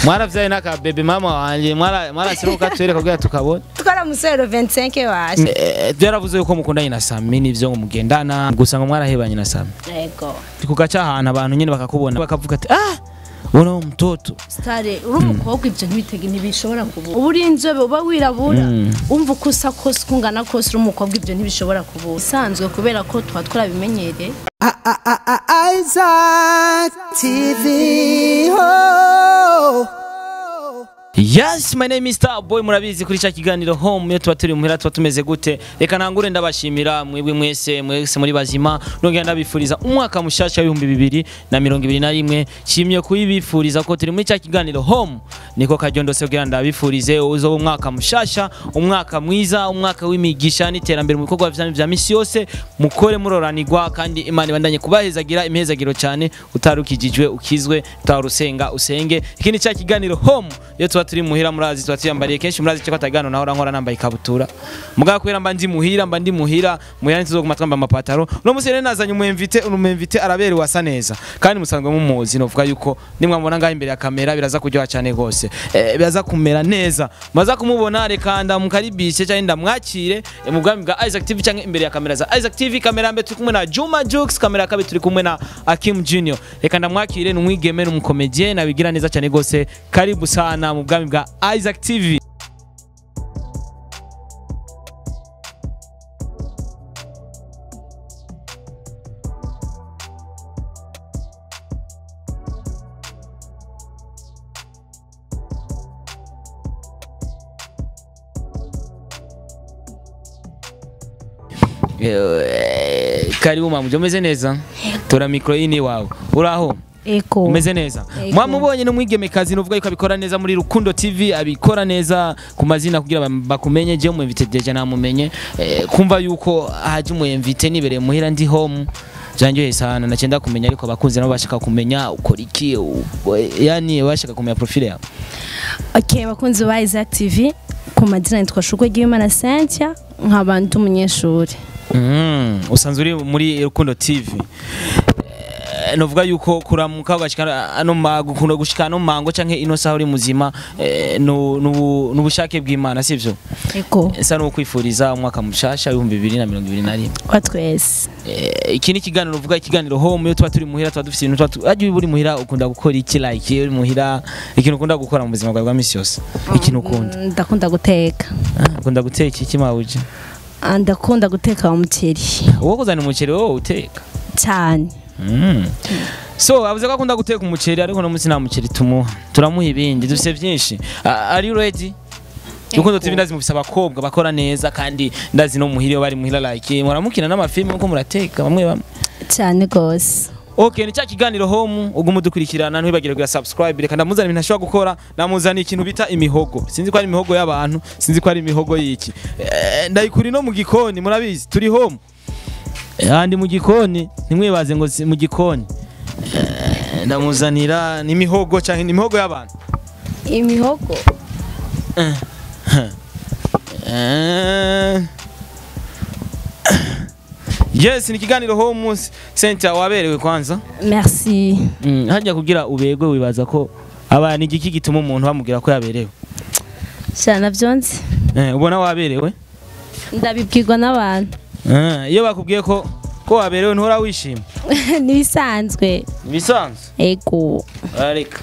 mwaravyaye n'akabebe mama wanje mwara- mwarasiruka twereka kugira tukabona twaramusore le 25 washe Eh, byaravuze yuko mukundanye na Sami nivyo ngo mugendana gusa ngo mwarahebanye na Sami yego kugaca ahantu abantu nyine bakakubona bakavuga ati ah ura uwo mtoto stare uri umukobwa ibyo ntibitege ntibishobora kubura uba uri inzobe uba wirabura umva uko usa kose uko ungana kose uri umukobwa ibyo ntibishobora kubura isanzwe kubera ko tuba twarabimenyereye Isaac TV. Oh. Yes, my name is Starboy murabizi kuri cya kiganiro home iyo tuba turi muhira tuba tumeze gute reka ntangure ndabashimira mwebwe mwese mwese muri bazima nongera ndabifuriza umwaka mushasha w'ibihumbi bibiri na mirongo ibiri na rimwe nshimye kuyibifuriza ko turi muri cya kiganiro home niko karyondose kugira ndabifurize uzoba umwaka mushasha umwaka mwiza umwaka w'imigisha n'iterambere mu bikorwa vyanyu vya misi yose mukore muroranirwa kandi imana ibandanye kubahezagira imihezagiro cyane utarukijijwe ukizwe utarusenga usenge iki ni cya kiganiro home iyo tuba turi muhira murazi tuba tuyambariye kenshi murazi cyo atagano naho nkora nambaye ikabutura mugabo kubera mba ndi muhira mba ndi muhira muhira ntituzoguma twambaye amapataro no musi rero nazanye umwemvite umwemvite araberewe asa neza kandi musanzwe mumuzi novuga yuko nimwamubona ngaho imbere ya kamera biraza kuryoha cyane rwose eh, biraza kumera neza maza kumubona reka ndamukaribishe cyangwa ndamwakire eh, mu bwami bwa Isaac TV cyangwa imbere ya kamera za Isaac TV kamera ya mbere turi kumwe na Juma Jux kamera ya kabiri turi kumwe na Akim Junior reka ndamwakire ni umwigeme ni umukomedie nabigira neza cyane rwose karibu sana mu bwami bwa Isaac TV Eh, karibu mamuja umeze neza tora mikro ini wawe uraho eko umeze neza Ego. mwamubonye n'umwigemekazi nuvuga yuko abikora neza muri Rukundo TV abikora neza ku mazina kugira bam- bakumenye je umwemvite deja namumenye eh, kumva yuko haje umwemvite nibereye muhira ndi home janjoye sana nacenda kumenya ariko abakunzi nabo bashaka kumenya ukora iki u- yani bashaka kumenya profile yawe okay bakunzi ba Isaac TV ku mazina nitwa Shukwe Gimana Cynthia nkaba ndi umunyeshuri Mm, usanzwe uri muri Rukundo TV Eh, novuga yuko kuramuka ugashika ano magukunda gushika no mango canke ino saha uri muzima eh, nu- nubu- nubushake bw'Imana sivyo eko esa no kwifuriza umwaka mushasha w'ibihumbi bibiri na mirongo ibiri na rimwe kwa twese Eh, iki ni ikiganiro uvuga ikiganiro home iyo tuba turi muhira tuba dufite ibintu tuba tu- ajya uri muhira ukunda gukora iki like uri muhira ikintu ukunda gukora mu buzima bwawe bwa misi yose ikintu ukunda Mm, ndakunda guteka Ah, ukunda guteka iki mawuje Ah, ndakunda guteka umuceri wowe kuzana umuceri wowe uteka cyane Mm. so avuze ko akunda guteka umuceri ariko no munsi nta muceri tumuha turamuha ibindi dufite byinshi Ah, are you ready Rukundo TV ndazi mufise abakobwa bakora neza kandi ndazi no muhira iyo bari muhira like muramukina n'amafilme uko murateka bamwe bamwe cyane rwose Okay, ni cya kiganiro home uguma udukurikirana ntibagire kuya subscribe reka ndamuzana ibintu ashobora gukora namuzana ikintu bita imihogo sinzi ko ari imihogo y'abantu sinzi ko ari imihogo y'iki eh, ndayikuri no mu gikoni murabizi turi home Eh, handi mu gikoni ntimwibaze ngo si mu gikoni Eh, ndamuzanira n'imihogo cyangwa n'imihogo y'abantu imihogo Eh, yes ni ikiganiro home center waberewe kwanza merci Mm, hajya kugira ubegwe wibaza ko abantu igiki gituma umuntu bamubwira ko yaberewe cyane byonze eh, ubona waberewe ndabibwirwa n'abantu Eh, iyo bakubwiye ko ko waberewe ntuhora wishima n'ibisanzwe ibisanzwe ego areka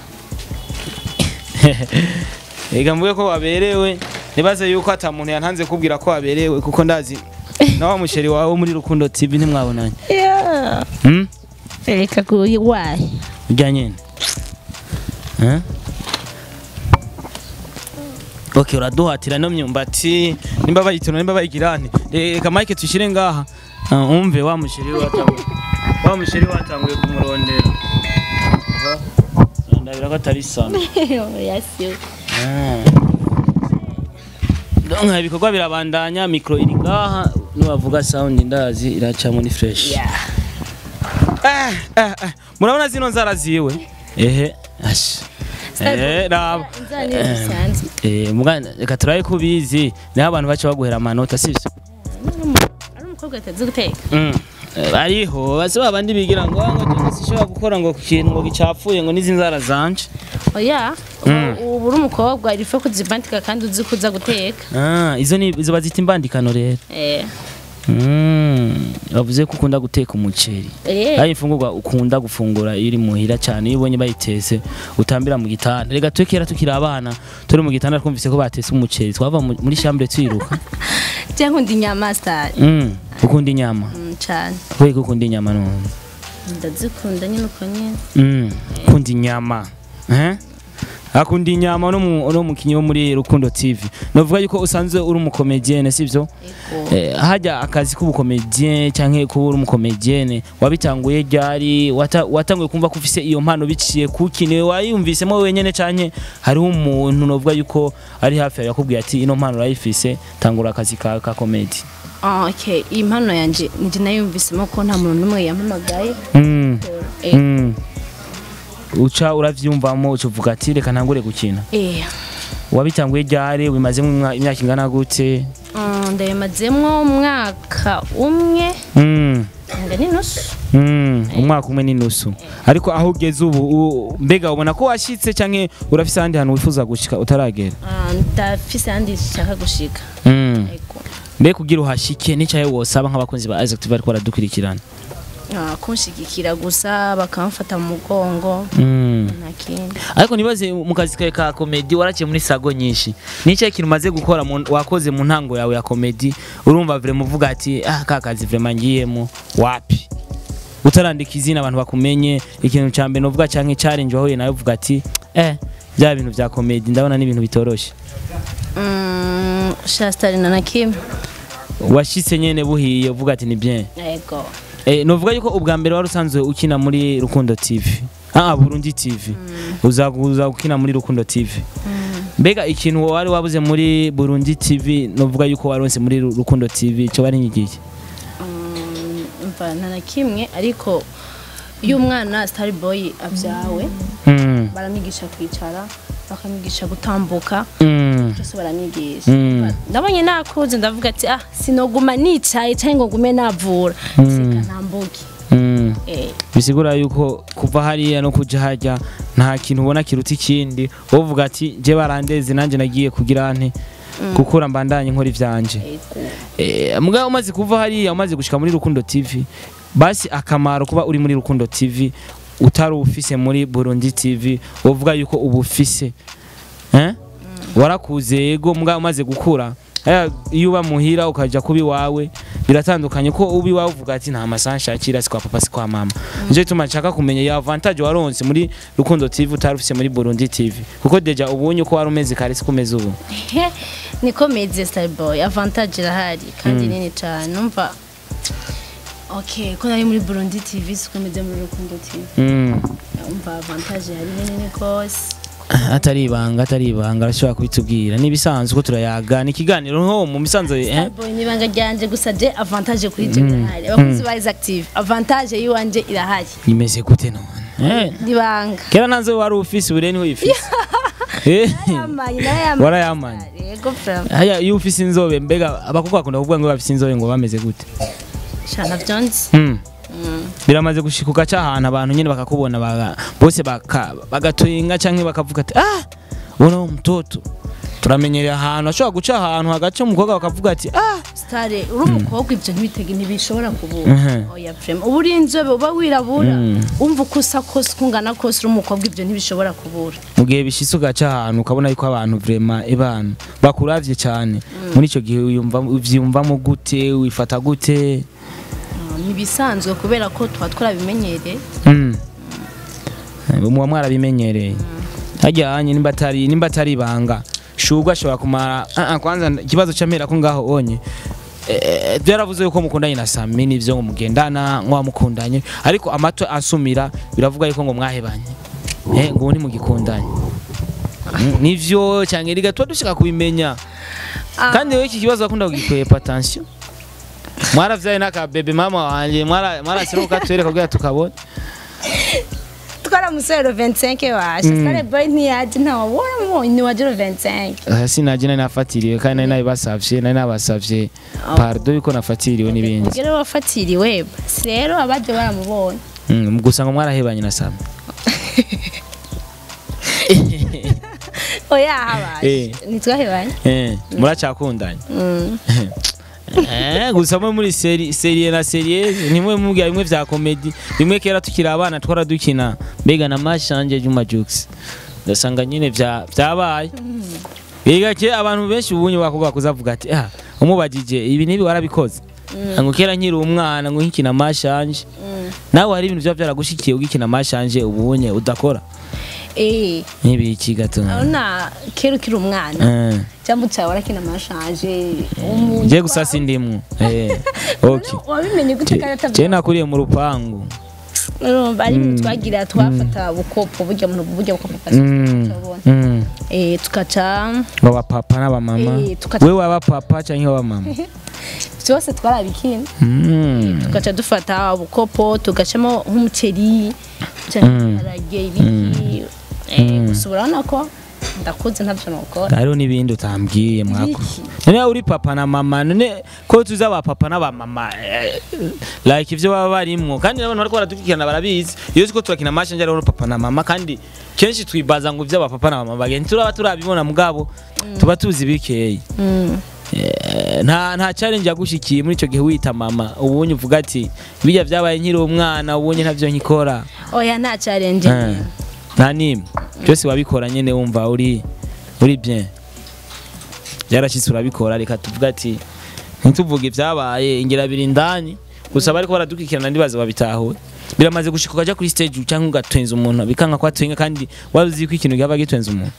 reka mvuge ko waberewe nibaze yuko ata muntu yantanze kubwira ko waberewe kuko ndazi na wa musheri wawe muri rukundo tv ntimwabonanye Yeah. hmm? reka kuyiwaye ujya nyine Eh? ok uraduhatira no myumbati nimba bayituna nimba bayigirane reka mike tuyishyire ngaha Ah, umve wa musheri we watanguye wa musheri we watanguye kumurondera Ah, ndabira ko atari sana yasiwe donc ibikorwa birabandanya mikro iri ngaha nibavuga sound ndazi iracamo ni fresh Eh, eh, eh, murabona zino nzara ziwe ehe ash eh raba inzara ni bisanzwe eh mugana reka turabe ko ubizi niho abantu baca baguhera amanota sibyo ari umukobwa atazi guteka Mm. Eh, bariho base babandi bigira ngo "Ah, ngo je sishobora gukora ngo ku kintu ngo gicapfuye ngo n'izi nzara zanje oya ubu uri umukobwa irife kuzibandika kandi uzi kuza guteka ah izo ni izo bazita imbandikano rero eh Mm, bavuze ko ukunda guteka umuceri eh ari imfungurwa ukunda gufungura iyo uri muhira cyane iyo ubonye bayitese utambira mu gitanda rega twe kera tukiri abana turi mu gitanda twumvise ko batese umuceri twava mu- muri chambre twiruka cyangwa undi nyama sitari mm, ukunda inyama cyane we ukunda inyama none ndazikunda nyine uko nyine mm, ukunda inyama eh akunda inyama no mu no mukinyi wo muri Rukundo TV novuga yuko usanzwe uri umukomedienne sivyo ego Eh, hajya akazi k'ubukomedienne canke kuba uri umukomedienne wabitanguye ryari wata- watanguye kumva ko ufise iyo mpano biciye kuki niwe wayumvisemo wenyene canke hariho umuntu novuga yuko ari hafi yawe yakubwiye ati ino mpano urayifise tangura akazi ka, ka comedy Ah, okay iyi mpano yanjye njye nayumvisemo ko nta muntu n'umwe yampamagaye mm. eh mm. uca uravyumvamo uca uvuga ati reka ntangure gukina eh wabitanguye ryari wimazemo imwa- imyaka ingana gute Ah, ndayimazemo umwaka umwe mm. nga n'inusu Mm, umwaka umwe n'inusu ariko aho ugeze ubu u- mbega ubona ko washyitse canke urafise ahandi hantu wifuza gushika utaragera Ah, ndafise ahandi nshaka gushika mm. ego mbega kugira uhashike n'icaye wosaba nk'abakunzi ba Isaac TV bariko baradukurikirana Ah, kunshigikira gusa bakamfata mu mugongo mm. nta kindi ariko nibaze mu kazi kawe ka komedi waraciye muri sago nyinshi n'icyo kintu umaze gukora mu- wakoze mu ntango yawe ya komedi urumva vrema uvuga ati ah ka kazi vrema ngiyemo wapi utarandika izina abantu bakumenye ikintu cya mbere uvuga cyangwa challenge wahuye nawe uvuga ati eh bya bintu bya komedi ndabona n'ibintu bitoroshye Mm, shastari na nakimwe washitse nyene buhiye uvuga ati ni bien ego eh novuga yuko ubwa mbere wari usanzwe ukina muri Rukundo TV ah Burundi TV uzaguza ukina muri Rukundo TV mbega ikintu wari wabuze muri Burundi TV novuga yuko waronse muri Ru- Rukundo TV cyo bari nyigiye Mm, umva nta na kimwe ariko iyo umwana sitari boyi abyawe mm. baramwigisha kwicara bakamwigisha gutambuka mm. byose baramwigisha Mm. ndabonye nakuze ndavuga ati ah sinoguma nicaye cyangwa ngo ngume navura seka ntambuke mm. eh bisigura yuko kuva hariya no kuja hajya nta kintu ubona kiruta ikindi uvuga ati je barandeze nanjye nagiye kugira nte gukura mbandanye nkora ivyanje ego Eh, mugabo umaze kuva hariya umaze gushika muri Rukundo TV basi akamaro kuba uri muri Rukundo TV utari ufise muri Burundi TV uvuga yuko ubu ufise eh warakuze yego mugabo umaze gukura Aya, iyo uba muhira ukaja kuba iwawe biratandukanye ko uba iwawe uvuga ati nta masaha nshakira si kwa papa si kwa mama nico gituma nshaka kumenya ya avantage waronse muri Rukundo TV utari ufise muri Burundi TV kuko deja ubunye uko wari umeze kare si kumeze ubu He, niko meze sitari boyi avantage irahari kandi nini cyane numva okay ko nari muri burundi tv siko meze muri rukundo tv mm. umva avantage hari nini rwose atari ibanga atari ibanga arashobora kubitubwira n'ibisanzwe ko turayaga ni ikiganiro nko mu misanzu eh? Starboy ni ibanga ryanje gusa je avantage kuri je irahari abakozi ba active avantage yiwanje irahari imeze gute none eh? nibanga kera nanze wari ufise ubure niho uyifise Eh, yamaye nayo warayamanye yego from haya iyo ufise inzobe mbega abakobwa bakunda kuvuga ngo bafise inzobe ngo bameze gute shana vyonzi mm. biramaze gushika ugaca ahantu abantu nyine bakakubona baga, bose baka, bagatoyinga canke bakavuga ati ah ubona uwo mtoto turamenyereye ahantu ashobora guca ahantu hagaca umukobwa bakavuga ati ah stare uri umukobwa ibyo ntibitege ntibishobora kubura Mhm. oya frame uba uri inzobe uba wirabura Mm. umva uko usa kose uko ungana kose uri umukobwa ibyo ntibishobora kubura mu gihe bishitse ugaca ahantu ukabona yuko abantu vrema ebana bakuravye cyane muri icyo gihe uyumva uvyumvamo gute wifata gute Ah, ntibisanzwe kubera ko tuba twarabimenyereye mm. muba mwarabimenyereye hajya hanye nimba atari nimba atari ibanga shugwa ashobora kumara ah, ah, kwanza ikibazo camera ko ngaho onye Eh, byaravuze yuko mukundanye na Sami nivyo ngo mugendana ngo wamukundanye ariko amato asumira biravuga yuko ngo mwahebanye eh ngo ubu ntimugikundanye Mm, nivyo cyangwa riga tuba dushaka kubimenya kandi wowe iki kibazo wakunda kugikwepa attention mwaravyaye n'akabebe mama wanje mwara mwarasira ukatwereka kugira tukabona twaramusore le 25 washa sare boy ntiyaje ntawe waramubonye ntiwaje le 25 aha sinaje nari nafatiriwe kandi nari nabibasavye nari nabasavye pardo yuko nafatiriwe n'ibindi ugere wafatiriwe basi rero abaje baramubonye Mm, gusa ngo mwarahebanye na Sam oya habaye Eh. ntitwahebanye eh muracakundanye Eh, gusa mwe muri seri serie na serie nimwe mubwira bimwe vya comedy bimwe kera tukiri abana twara dukina mbega na mashanje Juma Jux ndasanga nyine vya vyabaye biga ke abantu benshi ubunye bakobwa kuzavuga ati ah umubajije ibi nibi warabikoze ngo kera nkiri umwana ngo nkikina mashanje nawe hari ibintu vya vyaragushikiye ugikina mashanje ubunye udakora eh nk'ibiki gato urabona kera ukiri umwana eh cyangwa utawe warakina amashanje umuntu je gusa sindimwo eh okay wabimenye gute kandi je atavuga nakuriye mu rupangu urumva ari ibintu twagira twafata bukopo burya muntu burya bukopo pasi Mm, tukabona mm. eh tukaca baba papa n'abamama Eh, tukaca- we waba papa canke wabamama byose twarabikina Mm, tugaca dufata ubukopo tugacamo nk'umuceri cyangwa ibiharage ibiki eh, gusa urabona ko ndakuze ntabyo nukora hariho n'ibindi utambwiye mwako Ibiki? none uri papa na mama none ko tuzi aba papa n'abamama eh, like ivyo baba barimwo kandi n'abantu bariko baradukurikirana barabizi iyo tuko turakina match njye rero papa na mama kandi kenshi twibaza ngo ivyo aba papa na mama bagenda turaba turabibona mugabo tuba tuzi bikeyi Mm. Eh, nta nta challenge yagushikiye muri ico gihe wita mama ubunye uvuga ati bijya vyabaye nkiri umwana ubunye ntavyo nkikora oya nta challenge Eh, nta nimwe byose wabikora nyene wumva uri uri bien byarashitse urabikora reka tuvuga ati ntituvuge ibyabaye ingira biri indani gusa bariko baradukikirana ndibaza babitahuye biramaze gushika ukaja kuri stage cyangwa ugatwenza umuntu bikanka ko atwenga kandi wari uzi ko ikintu cyaba gitwenza umuntu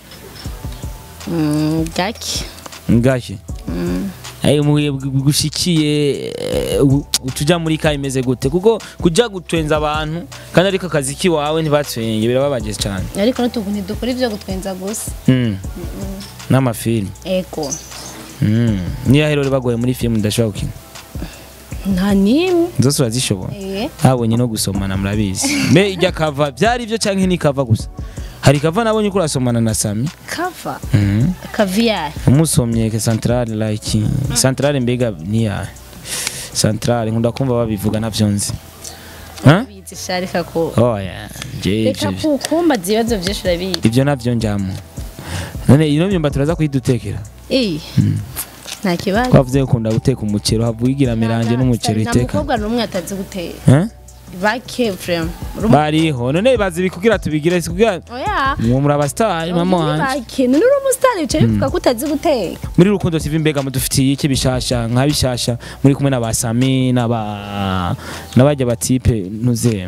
Mm, gake ngashye Ay muye gushikiye utuja muri ka imeze gute kuko kuja gutwenza abantu kandi ariko akazi kiwawe ntibatwenge birababaje cyane ariko n'utugu ntidukora ibyo gutwenza gusa Mm. n'amafilm ego Mm. niyo rero bagoye muri film ndashobora gukina nta nimwe zose urazishobora Eh, habonye no gusomana murabizi mbe ijya kava byari ibyo cyangwa ni kava gusa hari kava nabonye ko urasomana na Sami kava Mhm. kaviyari umusomye ke centrale like centrale mbega niya centrale nkunda kumva babivuga navyo nzi Huh? bizi sharika ko oya je reka ivyo- kukumbaza ibibazo byinshi urabizi ivyo navyo njamo none ino myumba turaza kuyidutekera Eh, nta kibazo twavuze ko ukunda guteka umuceri havuye igira miranje n'umuceri nta iteka mukobwa n'umwe atazi gutera Huh? bake vrema bariho none bazi bikugira tubigire kugira oya mwe muri abasitari mama wanje bake none uri umusitari wicaye bivuga ko utazi guteka muri rukundo tv mbega mudufitiye iki bishasha nka bishasha muri kumwe na ba sami n'aba n'abajya batipe ntuze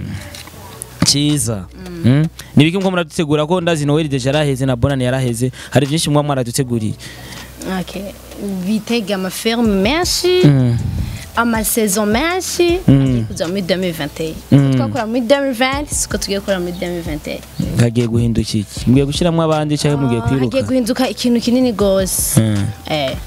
cyiza Mm? ni biki mko muradutegura ko ndazi noel deja yaraheze na bonani yaraheze hari byinshi mwa mwaraduteguriye Okay. bitega amaferme menshi Mm. amasaison menshi Mm. agiye kuza muri 2021 Mm. twakora muri 2020 siko tugiye gukora muri 2021 hagiye guhinduka iki mugiye gushyiramo abandi cyangwa mugiye Ah, hagiye kwiruka guhinduka ikintu kinini gose Mm. eh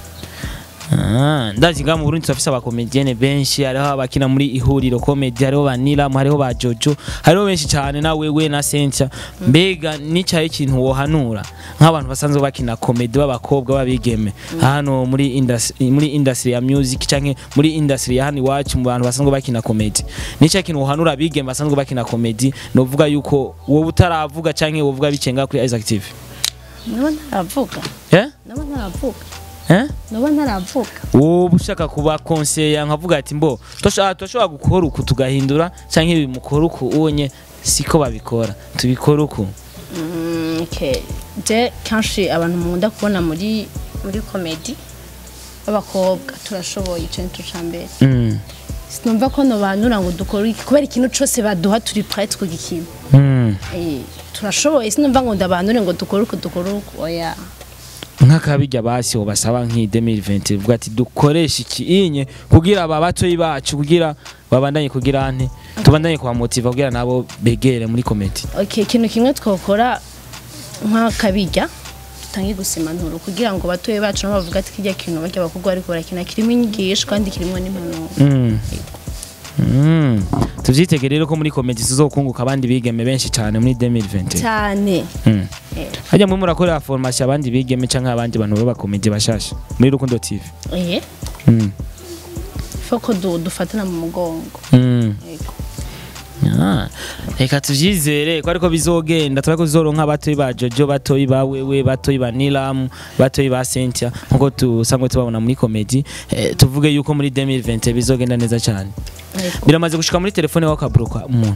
Ah, ndazi nga mu Burundi turafise abakomedienne benshi hariho abakina muri ihuriro comedy hariho ba Nilam hariho ba Jojo hariho benshi cyane na wewe na Cynthia mbega nicaye ikintu wohanura nk'abantu basanzwe bakina comedy b'abakobwa babigeme hano muri industry muri industry ya music canke muri industry ya hano iwacu mu bantu basanzwe bakina comedy nicaye ikintu wohanura abigeme basanzwe bakina comedy novuga yuko wowe utaravuga canke wovuga bicenga kuri Isaac TV naba ntaravuga eh naba ntaravuga eh naba ntaravuga wowe ushaka kuba konseya nkavuga ati mbo turashobora turashobora gukora uku tugahindura cyangwa ibi mukora uku ubonye siko babikora tubikora uku Mm, okay. je kenshi abantu mukunda kubona muri muri komedi b'abakobwa turashoboye icyo ni cyo cya mbere Mm, sinumva ko nobanura ngo dukore iki kubera ikintu cyose baduha turi prête kugikina mm. Eh, turashoboye sinumva ngo ndabanure ngo dukore uku dukore uku oya nk'akabijya basi basaba nk'iyi 2020 uvuga ati dukoreshe iki inye kugira aba batoyi bacu kugira babandanye kugira ante tubandanye kubamotiva kugira nabo begere muri komedi okay ikintu kimwe twakora nk'akabijya dutange gusimanura kugira ngo batoye bacu nabo bavuga ati kijya kintu bajya abakobwa bariko barakina kirimo inyigisho kandi kirimo n'impanuro Mm. Mm. tuvyitege rero ko muri komedi tuzokunguka abandi bigeme benshi cyane muri 2021 cyane Mm. Eh. hajya mwe murakorera formation abandi bigeme canke abandi bantu b'abakomedi bashasha muri rukundo tv eh Mm. foko du, dufatana mu mugongo Mm. Yego. Ah, reka tuvyizere ko ariko bizogenda turako tuzoronka batoyi ba jojo batoyi ba wewe batoyi ba nilam batoyi ba cynthia nkuko tusanzwe tubabona muri komedi eh, tuvuge yuko muri 2020 bizogenda neza cyane Yego. biramaze gushika muri telefone yawe ukabloka umuntu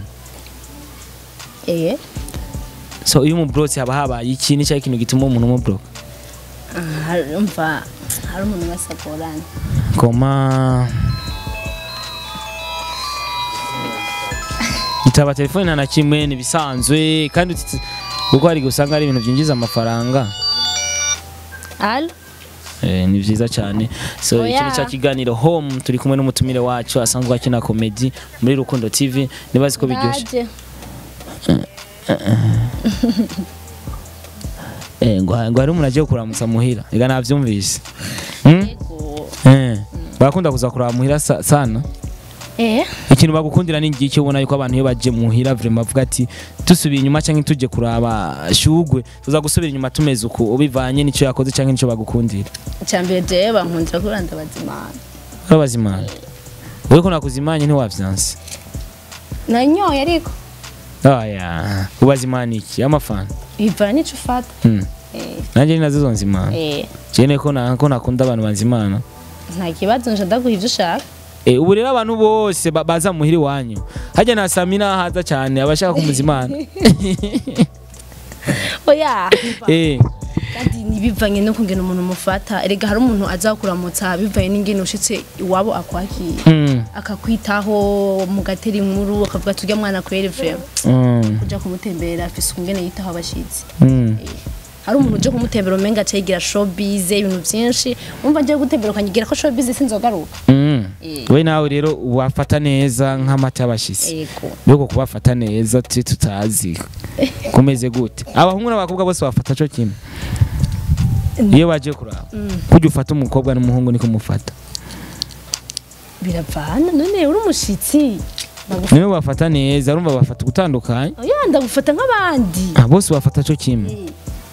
eh so iyo umubrotse haba habaye iki ni cya kintu gituma umuntu umubloka Ah, hari- umva hari umuntu basagorana koma itaba telefone nta na kimwe nibisanzwe kandi uti- kuko hari gusanga ari ibintu byinjiza amafaranga alo Eh, ni byiza cyane so Oya. iki ni cya kiganiro home turi kumwe n'umutumire wacu asanzwe akina komedi muri rukundo tv nibazi ko biryoshye ndaje Eh, ngo ngo hari umuntu agiye kuramutsa muhira reka nabyumvise Hmm? Yego. Eh, barakunda kuza kuraba muhira sa- sana eh ikintu bagukundira ni ngiki ubona yuko abantu iyo baje muhira vraiment bavuga ati dusubiye inyuma cyangwa tujye kuraba shugwe tuza gusubira inyuma tumeze uku ubivanye n'icyo yakoze cyangwa n'icyo bagukundira cyambere jewe bankundira kuri ndabazimana urabazimana wowe ko nakuzimanye ntiwavyanse nanyoye ariko aya ubazimana iki amafana bivana n'ico ufata Hmm. eh nanjye ni nazo zonzimana eh cyene ko na ko nakunda abantu banzimana nta kibazo nje ndaguha ivyo ushaka Eh, ubu rero abantu bose ba- baza muhira iwanyu hajya na samina haza cyane abashaka kumuzimana oya eh kandi ntibivanye no kungena umuntu mufata erega hari umuntu aza kuramutsa bivanye n'ingene ushitse iwabo akwakira mm. akakwitaho mugatera inkuru akavuga tujya mwana kwere vrema Mm. kuja kumutemberera afise ukungene yitaho abashitsi Mm. hari umuntu uje kumutembera umenga acayigira showbiz ibintu byinshi umva ngiye gutembera ukanyigira ko showbiz sinzogaruka Mm. Eh. we nawe rero wafata neza nk'amata y'abashitsi yego mbego kubafata neza twe tutazi kumeze gute abahungu n'abakobwa bose bafata cyo kimwe iyo baje kuraba kujya ufata umukobwa n'umuhungu niko mufata biravana none uri umushitsi bagufata niwe bafata neza urumva bafata gutandukanye oya ndagufata nk'abandi Ah, bose bafata cyo kimwe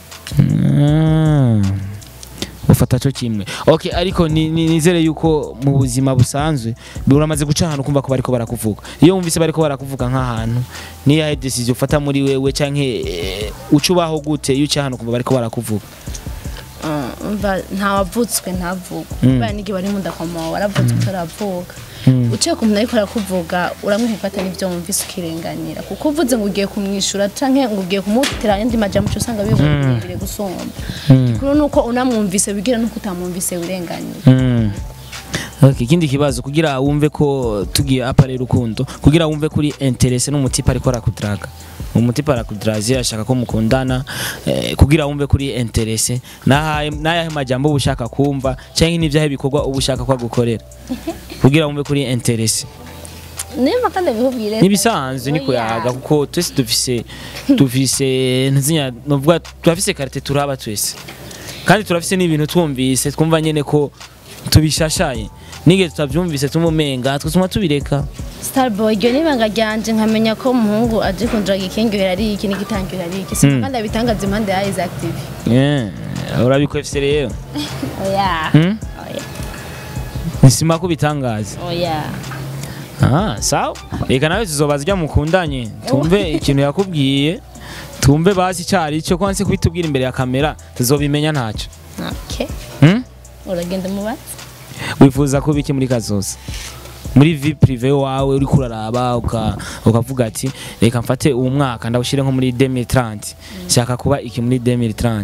Ah. ufata cyo kimwe okay ariko ni- ni- nizere yuko mu buzima busanzwe uramaze guca ahantu kumva ko bariko barakuvuga iyo wumvise bariko barakuvuga nk'ahantu niyahe decision ufata muri wewe canke eh, uca ubaho gute iyo uca ahantu kumva bariko barakuvuga Ah, umva ntawavutswe ntavuga Mm. kubera n'igihe bari mu ndakoma waravutswe utaravuka Mm. uciye ku muntu ariko arakuvuga uramwifata n'ibyo wumvise ukirenganira kuko uvuze ngo ugiye kumwishyura canke ngo ugiye kumutera ayandi majambo uca usanga birebire gusumba Mm. kuri nuko unamwumvise wigira nuko utamwumvise wirenganira Mm. Okay, ikindi kibazo kugira wumve ko tugiye apare rukundo kugira wumve kuri interesse n'umutipa ariko arakudraga umutipa arakudraze ashaka ko mukundana eh, kugira wumve kuri interesse nahaye nayahe majambo uba ushaka kumva cyangwa n'ivyahe bikorwa uba ushaka ko agukorera kugira wumve kuri interesse nimba kandi abihubwire nibisanzwe niko yaga kuko twese dufise dufise ntizinya novuga turafise karite turaba twese kandi turafise n'ibintu twumvise twumva nyene ko tubishashaye nige tutavyumvise tumumenga twatuma tubireka starboy iryo n'ibanga ryanje nkamenya ko umuhungu aje kundiraga ikengyohera ari iki n'igitangyohera ari iki sinzi Mm. kandi abitangaza impande ya Isaac TV yeah. urabikwefise rero oya Hmm? oya nisima ko bitangaza oya ah, sawa reka nawe tuzobaza ijya mukundanye tumve ikintu yakubwiye tumve basi icari cyo kwanse kubitubwira imbere ya kamera tuzobimenya ntacyo okay hmm? uragenda mubatse wifuza kuba iki muri kazoza muri vi prive wawe uri kuraraba uka- ukavuga ati reka mfate uwo mwaka ndawushyire nko muri 2030 shaka kuba iki muri 2030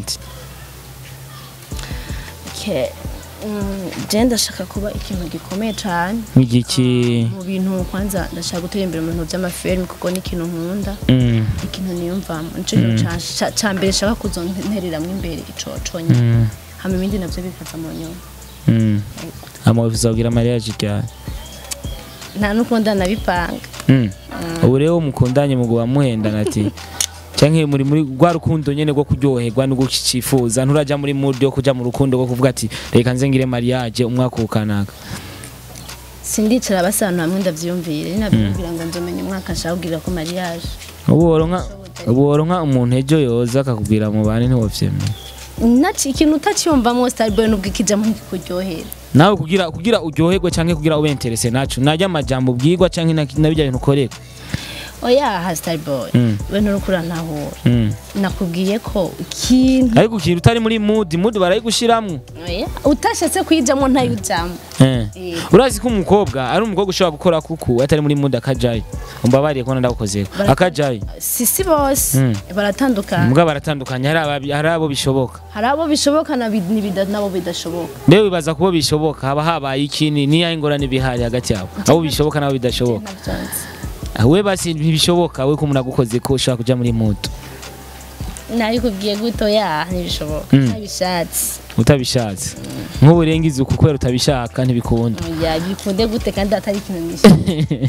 okay Mm, je ndashaka kuba ikintu gikomeye cyane nk'igiki mu bintu kwanza ndashaka gutera imbere mu bintu by'amafilm kuko ni ikintu nkunda Mm, ikintu niyumvamo nico kintu ca- ca- ca mbere nshaka kuzontereramwo imbere ico conyine mm, hama ibindi navyo bikaza mu nyuma mm. ama wifuza kugira mariage ryari nta n'ukunda nabipanga Mm. ubu rero mukundanye muguba muhendana ati canke muri muri rwa rukundo nyene rwo kuryoherwa no gucifuza nturaja muri mood yo kuja mu rukundo rwo kuvuga ati reka nze ngire mariage umwaka ukanaka sindicara basana hamwe ndavyumvire ninavyumvira ngo nzomenya umwaka nshaka kugira ko mariage ubu woronka ubu woronka umuntu ejo yoza akakubwira mu bane ntiwovyemera naci ikintu utacyumvamo starboy nubwo ikijamo ntikuryohera nawe kugira kugira uryoherwe canke kugira ube interese naco najya amajambo ubwirwa canke na na bijya bintu ukorerwa oya ha starboy Mm. we nurukura ntahura Mm. nakubwiye ko ikintu ariko ukintu utari muri mood mood barayigushiramwo oya utashatse kuyijamo ntayujamo Eh. Eh. urazi ko umukobwa ari umukobwa ushobora gukora kuku atari muri mood akajayo umbabariye ko ndagukozeko Barata- akajayo sisi bose Mm. baratandukana mbwa baratandukanye hari ababi- hari abo bishoboka hari abo bishoboka na bi- n'ibida- n'abo bidashoboka rero bibaza kubo bishoboka haba habaye ikini niyo ingorane bihari hagati yabo abo bishoboka n'abo bidashoboka Navyonse. we basi ntibishoboka we ko umuntu agukoze ko ushobora kuja muri mood nabikubwiye guto ya ntibishoboka Mm. ntabishatse utabishatse nk'ubu urengiza uku kubera utabishaka ntibikunda ya bikunde gute kandi atari ikintu nishimiye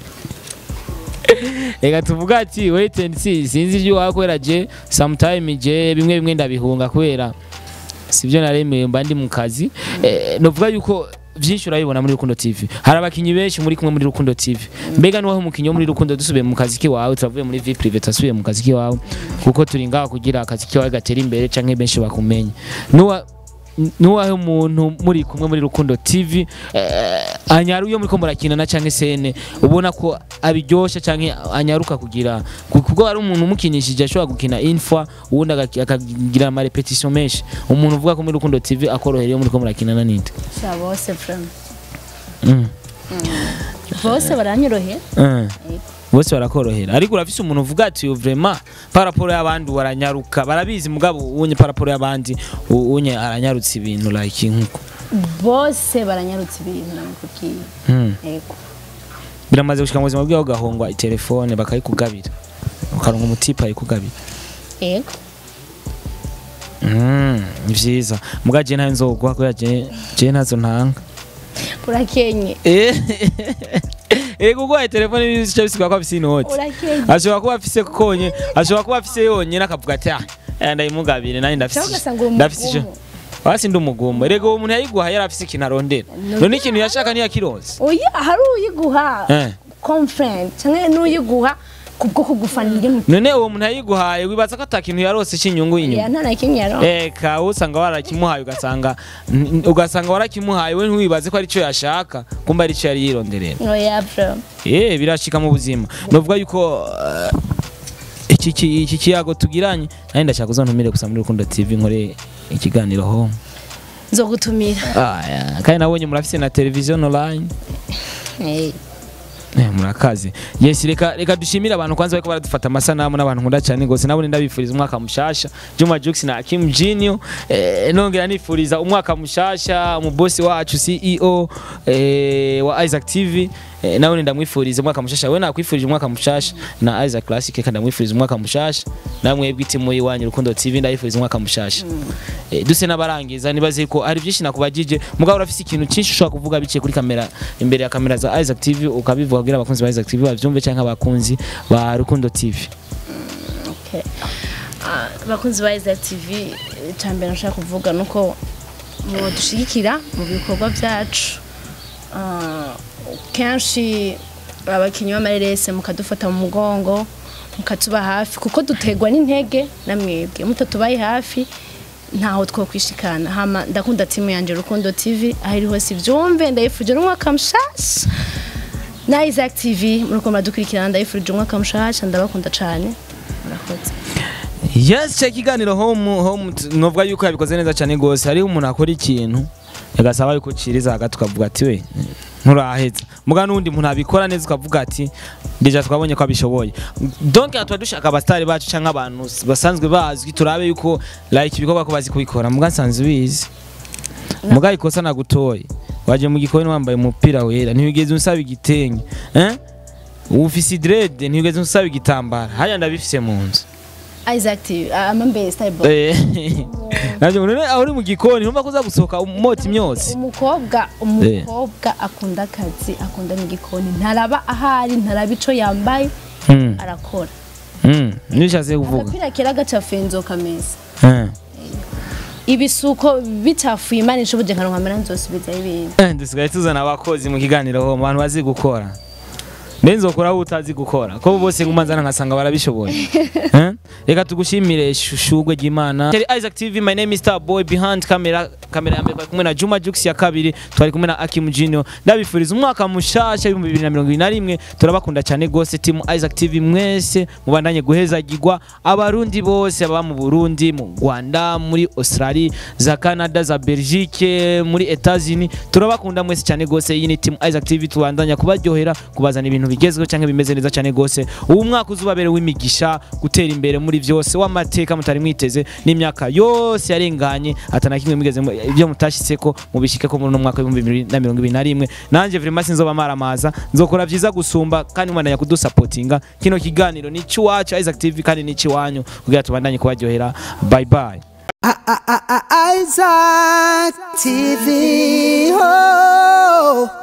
reka tuvuga ati wait and see sinzi ibyo wakora je sometime je bimwe bimwe ndabihunga kubera sibyo naremewe mba ndi mu kazi eh, novuga yuko byinshi urabibona muri Rukundo TV hari abakinyi benshi muri kumwe muri Rukundo TV mbega nuwaho umukinyi wo muri Rukundo dusubiye mu kazi kiwawe turavuye muri vie privé tasubiye mu kazi kiwawe kuko turi ngaho kugira akazi kiwawe gatera imbere canke benshi bakumenye nuwa nuwahe umuntu muri kumwe muri Rukundo TV eh, anyaru iyo muriko murakinana canke sene ubona ko abiryosha canke anyaruka kugira kuko ari umuntu umukinishije ashobora gukina info uwundi agaki- akagira ama repetition menshi umuntu uvuga ko muri Rukundo TV akorohera iyo muriko murakinana ninde sha bose frame mm. bose baranyorohera mm. bose barakorohera ariko urafise umuntu uvuga ati yo vraiment par rapport y'abandi waranyaruka barabizi mugabo unye par rapport y'abandi u- unye aranyarutse ibintu like nkuko bose baranyarutse ibintu namukubwiye mm. yego biramaze gushika mu buzima bwawe ugahongwa itelefone bakayikugabira ukaronka umutipe ayikugabira yego Mm, ni vyiza muga je ntayo nzogwa kubera je je ntazo ntanga urakenye ego kuguhaye telefone bica bisigwa ko afise inoti urakenye ashobora kuba afise konye ashobora kuba afise yonyene akavuga ati ah eh, ndayimugabire nanjye ndafise Cyangwa ugasanga uri ndafise ico umugumu. wasi ndi umugumu rego uwo muntu yayiguhaye yari afise ikintu arondera none ikintu yashaka ntiyakironse oya hari uyiguha Eh. conference cyangwa n'uyiguha kubwo kugufanira imwe none uwo muntu yayiguhaye wibaza ko ata kintu yarose c'inyungu ya inyuma nta na kimwe yaronka eka usanga warakimuhaye ugasanga n- ugasanga warakimuhaye we ntiwibaze ko arico yashaka kumba arico yari yironderera oya bro eh birashika mu buzima novuga yuko eh, iki ki- iki kiyago tugiranye nari ndashaka uzontumire gusa muri Rukundo TV nkore ikiganiro ho nzogutumira ah, yeah. kandi nabonye murafise na television online Eh, Eh, murakaze yes reka reka dushimire abantu kwanza bariko baradufata amasanamu n'abantu nkunda cyane gose nabone ndabifuriza umwaka mushasha Juma Jux na Kim Junior eh, nongera nifuriza umwaka mushasha mu boss wacu CEO eh, wa Isaac TV eh, nabone ndamwifuriza umwaka mushasha we nakwifurije umwaka mushasha na Isaac Classic kandi ndamwifuriza umwaka mushasha namwe bwitimu iwanyu Rukundo TV ndayifuriza umwaka mushasha eh, duse n'abarangiza nibaze ko hari byinshi nakubajije mugabo urafise ikintu cyinshi ushobora kuvuga biciye kuri kamera imbere ya kamera za Isaac TV ukabivuga kugira abakunzi ba Isaac TV bavyumve cyangwa abakunzi ba Rukundo TV okay. Ah, abakunzi ba Isaac TV icambere nashaka kuvuga nuko mudushigikira mu bikorwa byacu Ah, kenshi abakinnyi b'amarerese mukadufata mu mugongo mukatuba hafi kuko dutegwa n'intege na mwebwe mutatubaye hafi ntaho twokwishikana hama ndakunda timu yanje Rukundo TV aho iri hose ivyumve ndayifurije n'umwaka mushasha na Isaac TV muriko muradukurikirana ndayifurije umwaka mushasha ndabakunda cane murakoze yes cya kiganiro home home t- novuga yuko yabikoze neza cyane gose hariho umuntu akora ikintu agasaba yuko ciriza hagati ukavuga ati we nturaheza muga n'undi muntu abikora neza ukavuga ati deja twabonye ko abishoboye donc tuba dushaka abasitari bacu cyangwa abantu s- basanzwe bazwi turabe yuko like ibikorwa ko bazi kubikora muga nsanzwe ubizi muga ikosa nagutoye waje mu gikoni wambaye umupira wera ntiwigeze unsaba igitenge eh ufise dread ntiwigeze unsaba igitambara haya ndabifise mu nzu Isaac TV amambe style boy Eh, navyo none aho uri mu gikoni numva ko uza gusohoka umota imyotsi umukobwa umukobwa akunda akazi akunda n'igikoni ntaraba ahari ntaraba ico yambaye Mm, arakora mm, nishatse kuvuga agapira kera gaca fenzo kameza Eh. ibisuko bitafuye imana ishobuje nkaronka amera nzosubizayo ibindi Eh, dusigaye tuzana abakozi mu kiganiro ho mu bantu bazi gukora mbe nzokora aho utazi gukora ko bose ngumanzana nkasanga barabishoboye Eh? reka tugushimire shushugwe ry'imana Teri Isaac TV my name is Star Boy behind camera kamera ya mbere twari kumwe na Juma Jux ya kabiri twari kumwe na Akim Junior ndabifuriza umwaka mushasha w'ibihumbi bibiri na mirongo ibiri na rimwe turabakunda cyane gose team Isaac TV mwese mubandanye guhezagirwa abarundi bose baba mu Burundi mu Rwanda muri Australia za Canada za Belgique muri Etats-Unis turabakunda mwese cyane gose iyi ni team Isaac TV tubandanya kubaryohera kubazana ibintu bigezweho cyangwa bimeze neza cyane gose ubu mwaka uzubabere w'imigisha gutera imbere muri byose w'amateka mutari mwiteze n'imyaka yose yarenganye atana kimwe migeze mu- ibyo mutashitseko mubishike ko muri uno mwaka w'ibihumbi bibiri na mirongo ibiri na rimwe nanje vraiment sinzoba maramaza nzokora byiza gusumba kandi mwandanya kudusapotinga kino kiganiro ni iwacu Isaac TV kandi ni iwanyu kugira tubandanye kubaryohera bye bye I- I- I- Isaac TV. Oh.